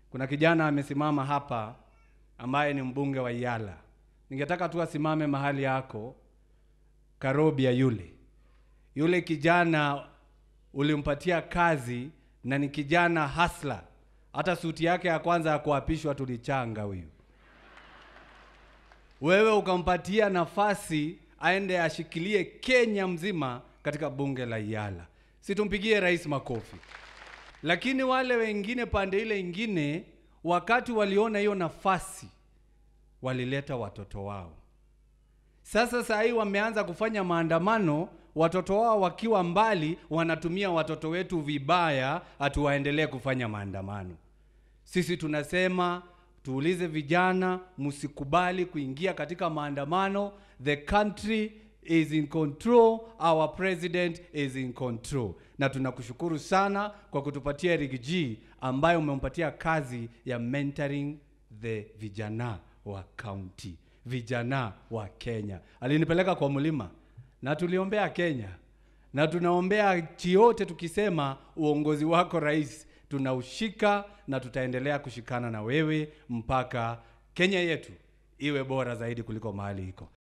Kuna kijana amesimama hapa ambaye ni mbunge wa Yala. Ningetaka tu asimame mahali yako, Karobia yule. Yule kijana ulimpatia kazi na ni kijana hasla. Hata suti yake ya kwanza ya kuapishwa tulichanga huyu. Wewe ukampatia nafasi aende ashikilie Kenya mzima katika bunge la Yala. Situmpigie rais makofi. Lakini wale wengine pande ile ingine, wakati waliona hiyo nafasi, walileta watoto wao. Sasa saa hii wameanza kufanya maandamano, watoto wao wakiwa mbali, wanatumia watoto wetu vibaya, hatuwaendelee kufanya maandamano. Sisi tunasema tuulize vijana, msikubali kuingia katika maandamano. The country is in control, our president is in control. Na tunakushukuru sana kwa kutupatia Eric G ambaye umempatia kazi ya mentoring the vijana wa county, vijana wa Kenya. Alinipeleka kwa mlima na tuliombea Kenya na tunaombea nchi yote tukisema uongozi wako rais tunaushika na tutaendelea kushikana na wewe mpaka Kenya yetu iwe bora zaidi kuliko mahali iko.